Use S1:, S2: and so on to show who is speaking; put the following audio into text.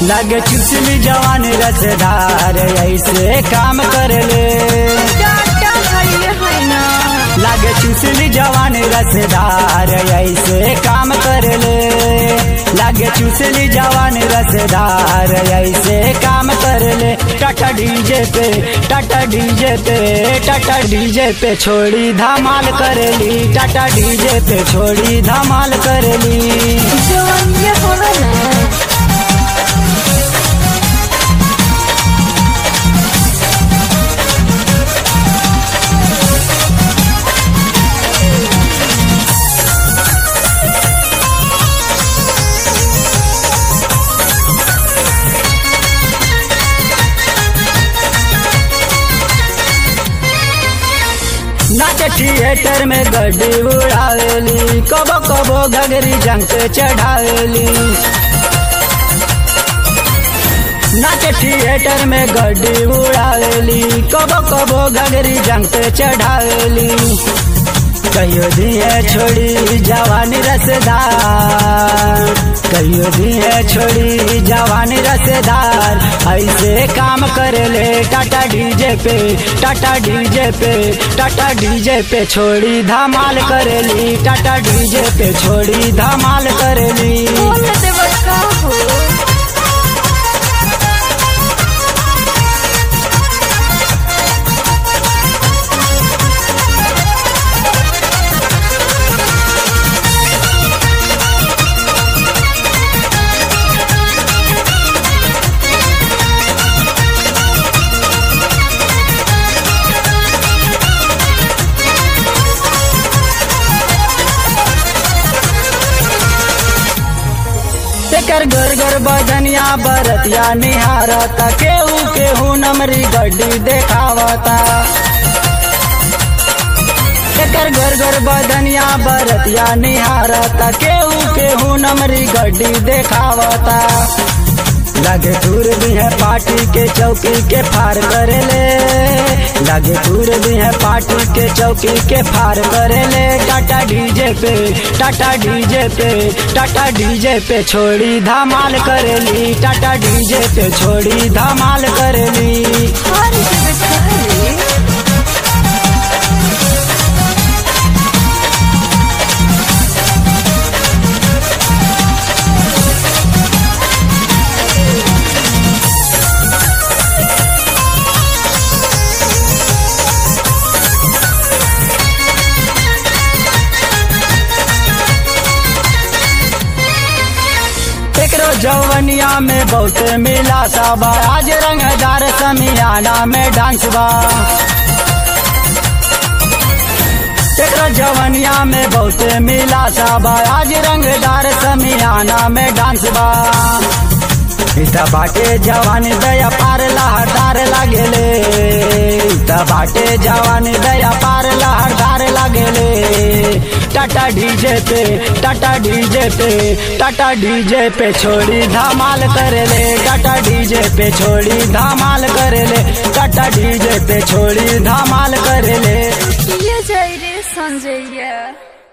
S1: लगे चुचली जवान रसदार ऐसे काम कर ले
S2: टाटा हइले है ना
S1: लागे चुसली जवान रसदार ऐसे काम कर ले लागे चुसली जवान रसदार ऐसे काम कर ले टाटा डीजे पे टाटा डीजे पे टाटा डीजे पे छोड़ी धमाल कर ली टाटा डीजे पे छोड़ी धमाल कर ली
S2: जवन ये होला ना
S1: नाच थिएटर में गड्डी उड़ावेली कबो कबो घगरी जंग पे चढ़ावेली नाच थिएटर में गड्डी उड़ावेली कबो कबो घगरी जंग पे चढ़ावेली कहियो दिए छोड़ी जवानी रसदार कहियो दिए छोड़ी जवानी रसदार ऐसे काम कर ले टाटा डीजे पे टाटा डीजे पे टाटा डीजे पे छोड़ी धमाल करेली टाटा डीजे पे छोड़ी धमाल करेली
S2: बोल देव का हो
S1: एकर घर घर बदनिया बरतिया निहारता केहू केहू नमरी गड्डी देखावता एकर घर घर बदनिया बरतिया निहारता केहू केहू नमरी गड्डी देखावता लगे दूर भी है पार्टी के चौकी के फार करे ले लगे दूर भी है पार्टी के चौकी के फार करे ले टाटा डीजे पे टाटा डीजे पे टाटा डीजे पे छोड़ी धमाल करेली टाटा डीजे पे छोड़ी धमाल करेली
S2: हर देव का
S1: एकरो जवनिया में बहुत मिला सबा आज रंगदार समियाना में डांस बा एकरो जवनिया में बहुत मिला सबा आज रंगदार समियाना में डांस बा इता बाटे जवान दया पार लहरदार लागेले इता बाटे जवान दया पार लहरदार लागेले टाटा डीजे पे टाटा डीजे पे टाटा डीजे पे छोड़ी धमाल करेले टाटा डीजे पे छोड़ी धमाल करेले टाटा डीजे पे छोड़ी धमाल करेले
S2: ये जाई रे संजय